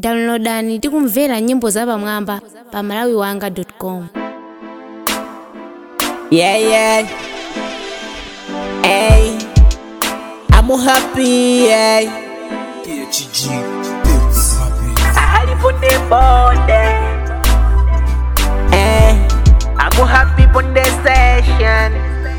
downloadani ndi kumvera nyimbo zapamwamba pa malawiwanga.com Yeah, yeah. Hey, I'm happy, yeah. PHG Beats. Halifunde bonde. Eh, I'm happy on the session.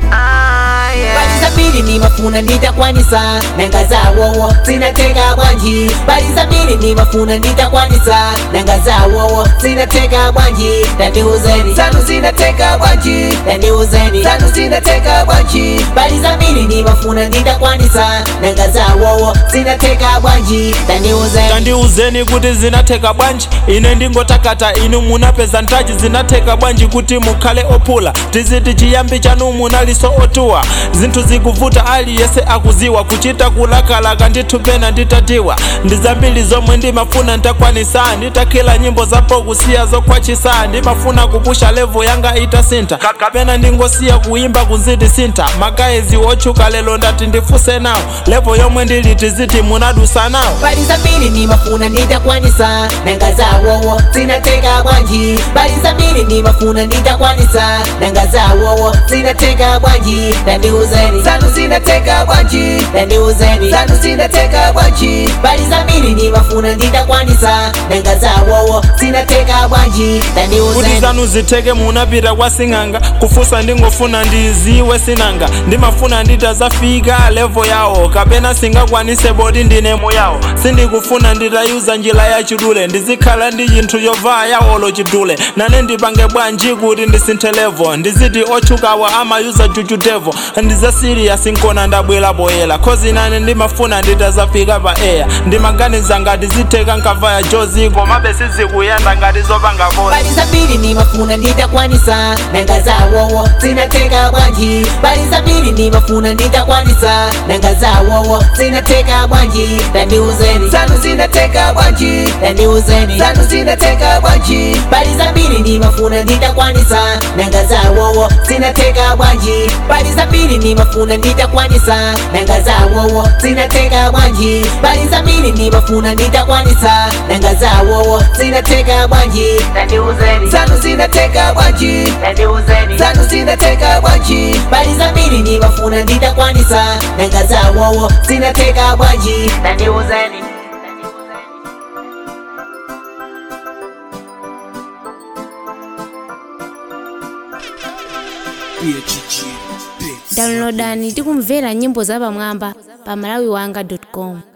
Ah, yeah. Balizambiri ni mafuna nditakwanisa nanga zawowo zinateka bwanji balizambiri ni mafuna nditakwanisa nanga zawowo zinateka bwanji tandiuzeni zanu zinateka bwanji tandiuzeni zanu zinateka bwanji balizambiri ni mafuna nditakwanisa nanga zawowo zinateka bwanji tandiuzeni tandiuzeni kuti zinatheka bwanji ine ndingotakata inu munapeza ntaji zinatheka bwanji kuti mukhale ophula tiziti chiyambi chanu munaliso otuwa zinthu zikuvuta aliyese akuziwa kuchita kulakalaka ndithu pena nditatiwa ndi zambiri zomwe ndimafuna ntakwanisa nditakhila nyimbo zapo kusiya zokhwachisa ndimafuna kupusha levo yanga itasintha kapena ndingosiya kuyimba kunziti sintha magayizi otchuka lero ndati ndifuse nawo levo yomwe ndili tiziti munadusa nawo balizambiri ni mafuna nditakwanisa nanga zawowo zinateka bwanji balizambiri ni mafuna nditakwanisa nanga zawowo zinateka bwanji tandiuzeni zanu zinateka bwanji tandiuzeni zanu zinateka bwanji balizambiri ni mafuna nditakwanisa nanga zawowo zinateka bwanji kuti tandiuzeni zanu zitheke munapita kwa sing'anga kufusa ndingofuna ndiziwe sinanga ndimafuna nditazafika levo yawo kapena singakwanise bodi ndinemo yawo sindikufuna nditayuza njira ya chidule ndizikhala ndi chinthu yovaa yawolo chidule nane ndipange bwanji kuti ndisinthe levo ndiziti otchukawa amayuza chuchutevo ndizasiriya sinkona ndabwera poyera khozi nane ndimafuna nditazafika pa eya ndimaganiza ngati zitheka nkavaya jozi komabe sizikuyenda ngati zopanga vozi balizambiri ni mafuna nditakwanisa nanga zawowo zinateka bwanji balizambiri ni mafuna nditakwanisa nanga zawowo zinateka bwanji tandiuzeni zanu zinateka bwanji tandiuzeni zanu zinateka bwanji balizambiri ni mafuna nditakwanisa nanga zawowo zinateka bwanji balizambiri ni mafuna nditakwanisa nanga zawowo zinateka bwanji balizambiri ni mafuna nditakwanisa nanga zawowo zinateka bwanji tandiuzeni zanu zinateka bwanji tandiuzeni zanu zinateka bwanji balizambiri ni mafuna nditakwanisa nanga zawowo zinateka bwanji tandiuzeni PHG Beats. downloadani ndi kumvera nyimbo zapamwamba pa malawiwanga.com